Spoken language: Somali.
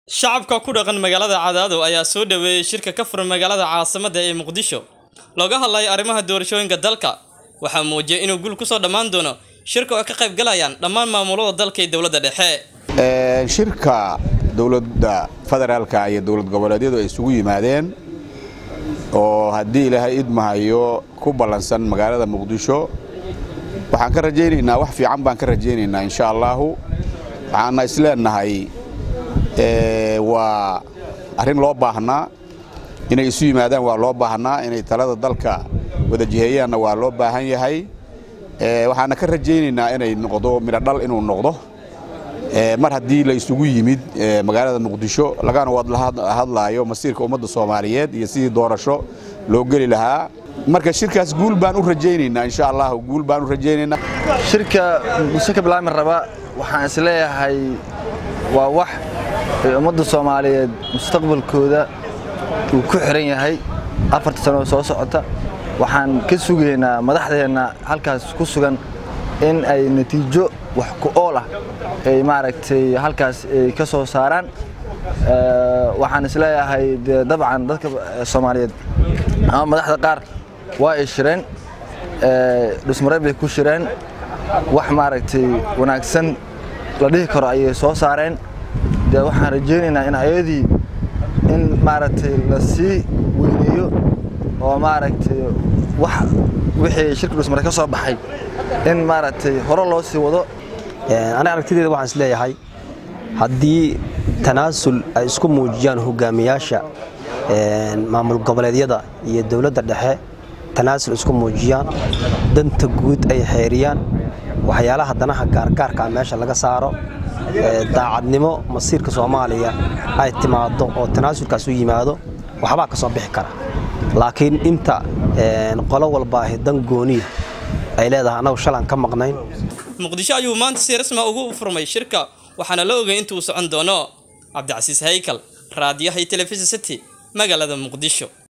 Shacabka ku dhaqan magaalada Cadaado ayaa soo dhaweeyay shirka ka furan magaalada caasimadda ee Muqdisho. Looga hadlayo arrimaha doorashooyinka dalka. Waxaa muujiyay inuu gul ku soo dhammaan doono shirka oo ay ka qayb galayaan dhammaan maamulada dalka iyo dowladda dhexe. shirka dowladda federaalka iyo dowlad goboleedyadu ay isugu yimaadeen oo haddii ilaahay idmahayo ku ballansan magaalada muqdisho waxaan ka rajaynaynaa wax fiican baan ka rajaynaynaa insha allahu waxaana isleenahay waa arrin loo baahnaa inay isu yimaadaan waa loo baahnaa inay talada dalka wada jiheeyaanna waa loo baahan yahay waxaana ka rajaynaynaa inay noqdo midho dhal inuu noqdo mar haddii la isugu yimid magaalada muqdisho lagana wada hadlaayo masiirka ummadda soomaaliyeed iyo sidii doorasho loo geli lahaa marka shirkaas guul baan u rajaynaynaa insha allah guul baan u rajaynaynaa shirka muqdisho ka bilaami raba waxaan isleeyahay waa wax ay ummadda soomaaliyeed mustaqbalkooda uu ku xiran yahay afarta sano oo soo socota waxaan ka sugaynaa madaxdeenna halkaas ku sugan in ay natiijo wax ku ool ah ay maaragtay halkaas ay ka soo saaraan waxaan isleeyahay dee dabcan dadka soomaaliyeed ama madaxda qaar waa ay shireen dhusmareed bay ku shireen wax maaragtay wanaagsan la dhihi karo ayay soo saareen dee waxaan rajaynaynaa in ayadii in maaragtay la sii weyneeyo oo maaragtay wax wixii shirka dhusmareed ka soo baxay in maaragtay hore loo sii wado aniga aragtideeda waxaan isleeyahay haddii tanaasul ay isku muujiyaan hogaamiyaasha maamul goboleedyada iyo dowladda dhexe tanaasul isku muujiyaan danta guud ay xeeriyaan waxyaalaha danaha gaargaarkaa meesha laga saaro daacadnimo masiirka soomaaliya ay timaado oo tanaasulkaas u yimaado waxbaa ka soo bixi kara laakiin inta qolo walbaahi dan gooniya ay leedahay annagu shalaan ka maqnayn muqdisho ayuu maanta si rasmi ugu furmay shirka waxaana la ogay inta uu socon doono cabdicasiis haykal raadiyaha iyo telefishin city magaalada muqdisho